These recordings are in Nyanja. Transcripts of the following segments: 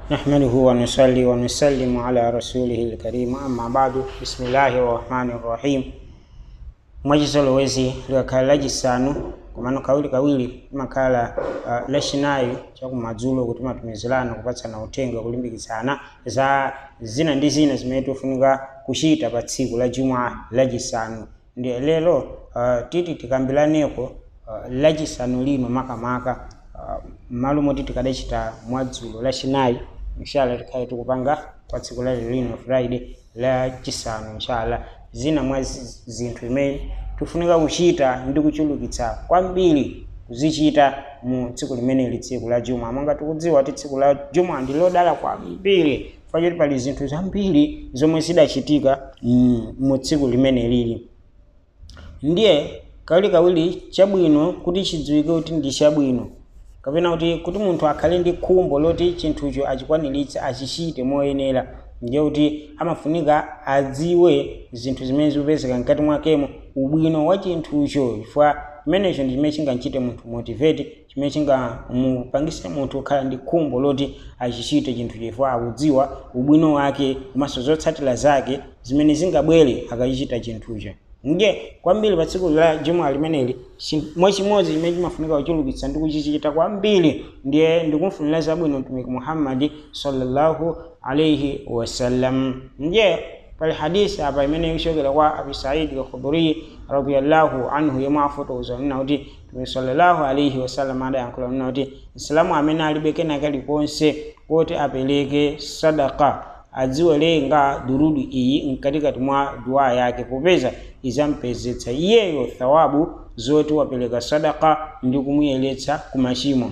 نحمده ونصلي ونسلم على رسوله الكريم أما بعد بسم الله الرحمن الرحيم mwachizolowezi likakhala lachisanu komano kawiri kawiri limakhala uh, lachinayi chakumadzulo kuti matumizirana kupatsana uthenga kulimbikitsana za zina ndi zina zimene tofunika kuchita pa tsiku la juma lachisanu ndi lero uh, titi tikambiraneko uh, lachisanu lino makamaka uh, m'malo moti tikadachita mwadzulo lachinayi inshallah tikhale tikupanga pa tsiku la lino friday lachisanu inshallah zina mwa zi- zinthu imene tifunika kuchita ndi kuchulukitsa kwambiri kuzichita mu tsiku limeneli tsiku la juma monga tikudziwa kuti tsiku la juma ndi lodala kwambiri fachoti pali zinthu zambiri zomwe zidachitika mm, mu tsiku limenelili ndiye kawirikawiri chabwino kuti chidziwike kuti ndi chabwino kapena kuti kuti munthu akhale ndi khumbo loti chinthucho achikwaniritse achichite moyenera ndiye kuti amafunika adziwe zinthu zimene zikupezeka mkati mwakemo ubwino wa chinthucho chifukwa chimenecho ndi chimene chingamchite munthu motivate chimene chingamupangise munthu kukhala ndi khumbo loti achichite chinthucho chifukwa akudziwa ubwino wake komanso zotsatira zake zimene zingabwere akachichita chinthucho nge kwambiri pa tsiku la juma limeneli chi- mwachimodzi chimene chimafunika kuchulukitsa ndi kuchichita kwambiri ndiye ndikumfunira zabwino mtumiki muhammadi sallallahu alaihi wasallam ndiye pali hadisi apa imene ikuchokera kwa abi saidi al-khudri radiyallahu anhu yemwe afotokoza nena kuti mtumiki sallallahu alaihi wasallam adayankhula nena kuti msilamu amene alibe kena kalikonse kuti apereke sadaka adziwerenga durudu iyi mkatikati mwa dua yake popeza izampezetsa iyeyo thawabu zoti wapereka sadaka ndi kumuyeretsa ku machimo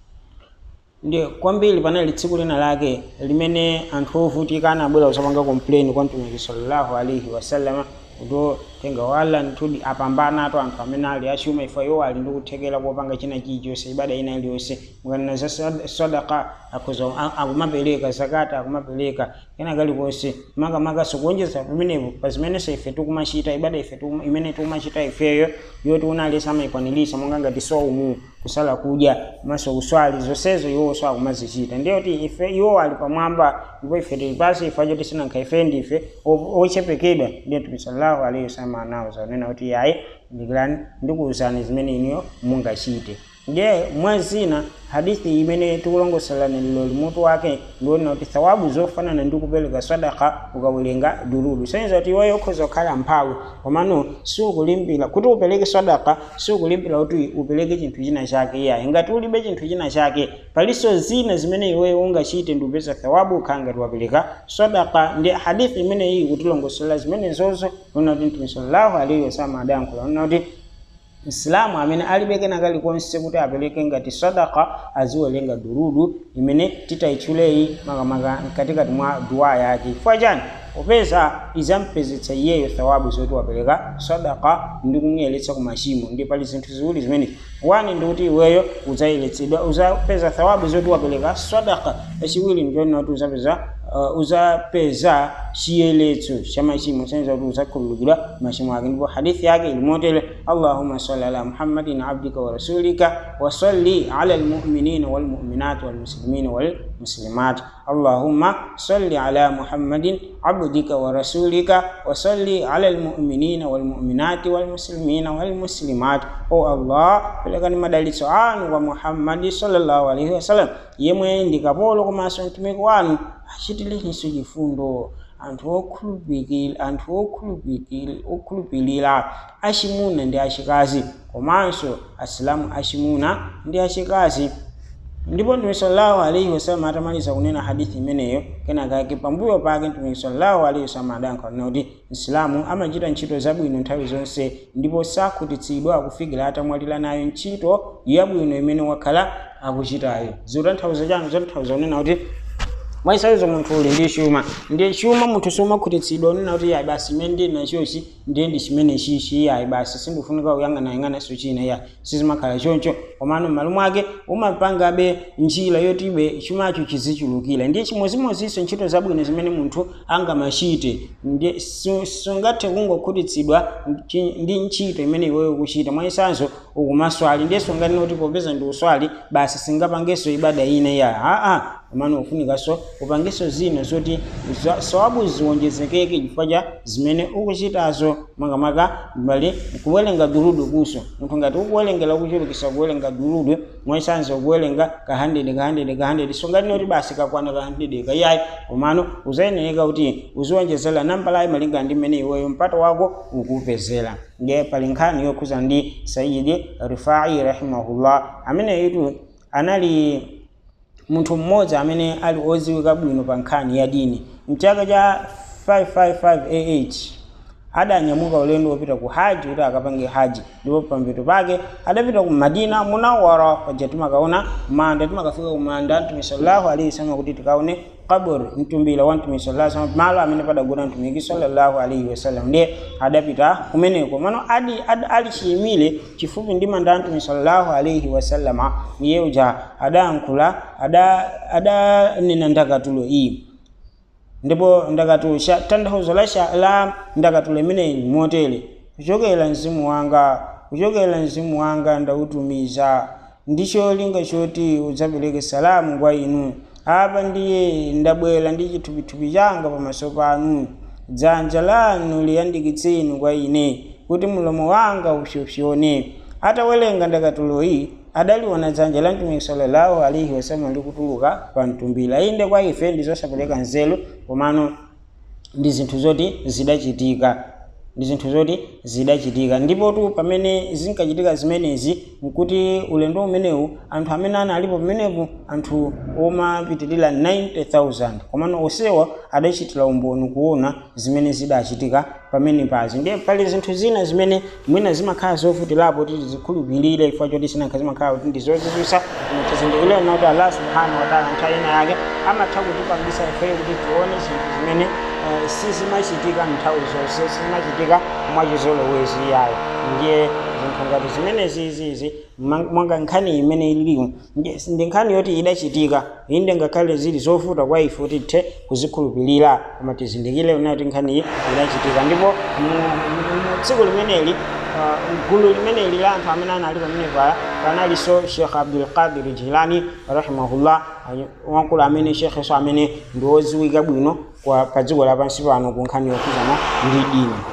ndi kwambiri panali tsiku lina lake limene anthu ovutika anabwera kusapanga komplain kwa mtumiki sallallahu alaihi wasallama kuti tenga wala ntudi apambana ato anthu amene ali achuma ifa iwo ali ndi kuthekera kopanga china chilichonse ibada ina iliyonse mukanena za sad- sadaka akhoza a- akumapereka zakata akumapereka kena kalikonse makamakaso kuonjeza pamenepo pa zimenenso ife tikumachita ibada ife tikum- imene tikumachita ifeyo yoti unalesa amayikwaniritsa monga ngati soumu kusala kudya maso kuswali zonsezo iwonso akumazichita ndiye kuti ife iwo ali pamwamba ndipo ife tili pansi ife acho tisinankha ife ndife o- ochepekedwa ndiye mtume sallallahu alaihi wasallam anawuza nena kuti yayi ndikilani ndikuwuzani zimene iniyo mungachite ndiye mwa zina hadithi imene tikulongosolani lero limutu wake ndiona kuti thawabu zofanana ndi kupereka sadaka ukawerenga durudu senza kuti iweyo ukhoza kukhala mphawi komano siukulimbira kuti upereke sadaka siukulimbira kuti upereke chinthu china chake iyayi ngati ulibe chinthu china chake palinso zina zimene iweyo ungachite ndi upeza thawabu ukhala ngati wapereka sadaka ndi hadithi imene iyi kutilongosola zimene zozo nona kuti mtume sallallahu alaihi wasallam adayankhula nona kuti msilamu amene alibe kena kalikonse kuti apereke ngati sadaka aziwerenga durudu imene titayitchuleyi makamaka mkatikati mwa duwa yake chifukwa chani popeza izampezetsa iyeyo thawabu zoti wapereka sadaka ndi kumuyeretsa ku machimo ndi pali zinthu ziwiri zimene wani ndi kuti iweyo udzayeretsedwa uzapeza thawabu zoti wapereka sadaka yachiwiri ndichonena kuti uzapeza uh, uzapeza chiyeletso cha machimo senza kuti uzakhululukidwa machimo ake ndipo hadithi yake ilimotere allahumma salli ala muhammadin abdika wa rasulika wa salli ala almu'minina walmu'minat walmuslimina walmuslimat allahumma salli ala muhammadin abdika wa rasulika wa salli ala almu'minina walmu'minati walmuslimina walmuslimat o allah pelekani madalitso anu kwa muhammadi sallallahu alaihi wasallam yemwe ndi kapolo komanso mtumiki wanu achitilenso chifundo anthu okhulupirira anthu okhulupirira okhulupirira achimuna ndi achikazi komanso asilamu achimuna ndi achikazi ndipo mtume sallallahu alaihi wasallam atamaliza kunena hadithi imeneyo kenakake pambuyo pake mtume sallallahu alaihi wasallam adayankhula kuti msilamu amachita ntchito zabwino nthawi zonse ndipo sakhutitsidwa kufikira atamwalira nayo ntchito yabwino imene wakhala akuchitayo zotanthauza chanu zotanthauza kunena kuti mwaisawizo munthu uli ndi chuma ndiye chuma munthu somakhutitsidwa unena kuti yayi basi imene ndili nachochi ndiye ndi chimene chichi yayi basi sindifunika kuyang'anayang'ananso china ya sizimakhala choncho komano m'malo mwake umapangabe njira yotibe chumacho chizichulukira ndiye chimozimozinso ntchito zabwino zimene munthu angamachite ndiye su- sungathe kungokhutitsidwa chi- ndi ntchito imene iweyo ukuchita mwaisanso ukumaswali ndiye sunganena kuti popeza ndi uswali basi singapangenso ibada ina ya aa komano ufunikanso upangenso zina zoti za- sawabu ziwonjezekeke chifukwa cha zimene ukuchitazo makamaka mbali kuwerenga durudu kuso munthu ngati ukuwerengera kuchulukisa kuwerenga durudu mwachisanzo kuwerenga ka 100 ka 100 ka 100 so ngati noti basi kakwana ka 100 kayayi komano uzayeneka kuti uziwonjezera nambalayi malingana ndi mmene iweyo mpata wako ukupezera ndiye pali nkhani yokhuza ndi sayidi rifai rahimahullah amene itu anali munthu mmodzi amene ali oziwika bwino pa nkhani ya dini mchaka cha 555 AH adanyamuka ulendo wopita ku haji kuti akapange haji ndipo pambuyo pake adapita ku madina munawara paja timakaona manda timakafika ku manda mtume sallallahu alaihi wasallam kuti tikaone kabur mtumbira wa mtume sallallahu alaihi wasallam malo amene padagona mtumiki sallallahu alaihi wasallam ndiye adapita kumeneko mano adi, adi ali chiyimire chifupi ndi manda mtume sallallahu alaihi wasallama iye uja adayankhula adanena ndakatulo iyi ndipo ndakatulo tanthauzo la, sha- la ndakatulo imeneyi motere kuchokera mzimu wanga kuchokera mzimu wanga ndautumiza ndi cholinga choti udzapereke salamu kwa inu apa ndiye ndabwera ndi chithupithupi changa pamaso panu dzanja lanu liyandikitseni kwa ine kuti mulomo wanga upyopyone atawerenga ndakatulo iyi adaliona dzanja la mtumiki sallallahu alaihi wasallam likutuluka pa mtumbira inde kwa ife ndizosapereka nzeru komano ndi zinthu zoti zidachitika ndi zinthu zoti zidachitika ndipo tu pamene zinkachitika zimenezi nkuti ulendo umenewu anthu amene analipo pamenepo anthu omapitirira 90000 komano onsewa adachitira umboni kuona zimene zidachitika pamene pazi ndiye pali zinthu zina zimene mwina zimakhala zovutirapo kuti tizikhulupirire chifukwa choti sinakha zimakhala kuti ndizozizwisa tizindikire kuti allah subhanahu wataala nthawi ina yake amatha kutipangisa ifeyo kuti tione zinthu zimene eh, sizimachitika nthawi zonse sizimachitika mwachizolowezi yayo ndiye zinthu ngati zimenezi izizi mwanga nkhani imene ililiyo ndiye- ndi nkhani yoti idachitika inde ngakhale zili zovuta kwa ife kuti tithe kuzikhulupirira koma tizindikire kuti nkhani iyi idachitika ndipo mu- mu mu tsiku limeneli uh, gulu limeneli la anthu amene anali pamene paya panalinso shekh abdul qadir jilani rahimahullah wankulu amene shekheso amene ndi woziwika bwino kwa pa dziko lapansi pano ku nkhani yokhuzana ndi dini